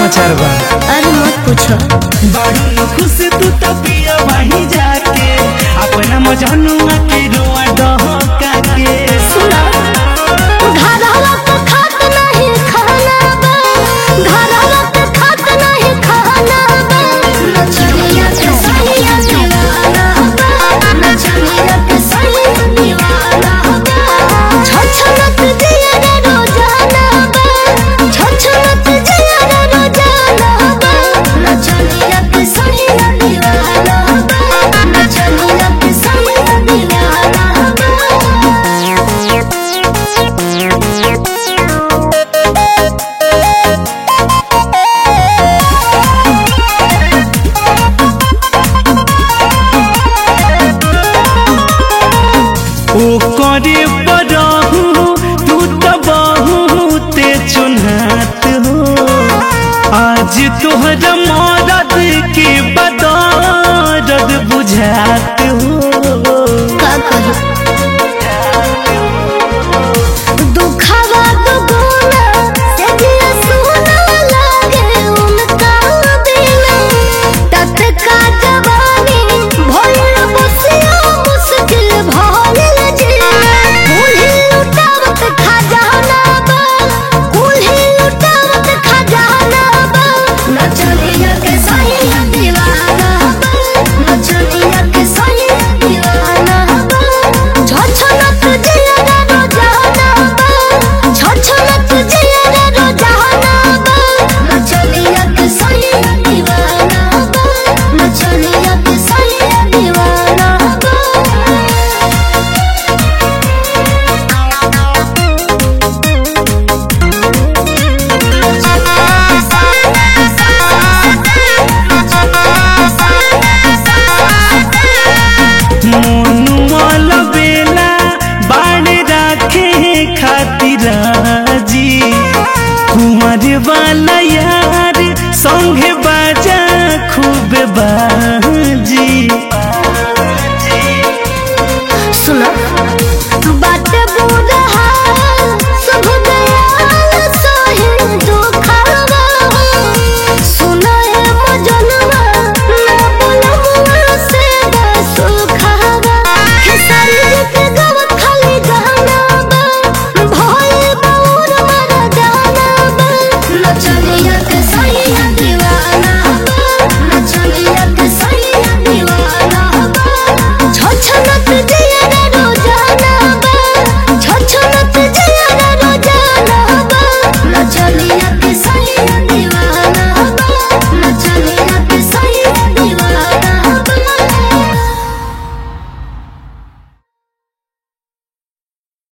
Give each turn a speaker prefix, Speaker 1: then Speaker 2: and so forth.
Speaker 1: समाचार बा
Speaker 2: अरे मत पूछो
Speaker 1: बाड़ू खुश तू तो पिया वहीं जाके अपना मजनुआ के रोआ डहका के
Speaker 2: सुना घरवा पे खात नहीं खाना बा घरवा पे खात नहीं खाना बा नचनिया के सहिया दीवाना बा नचनिया के सहिया दीवाना बा छछनत जिया रे रोजाना बा छछनत जिया रे रोजाना बा नचनिया के सहिया दीवाना बा नचनिया के सहिया दीवाना बा
Speaker 1: ओ करे बरहू तू तो बहुते चुनहात हो आज तोहरा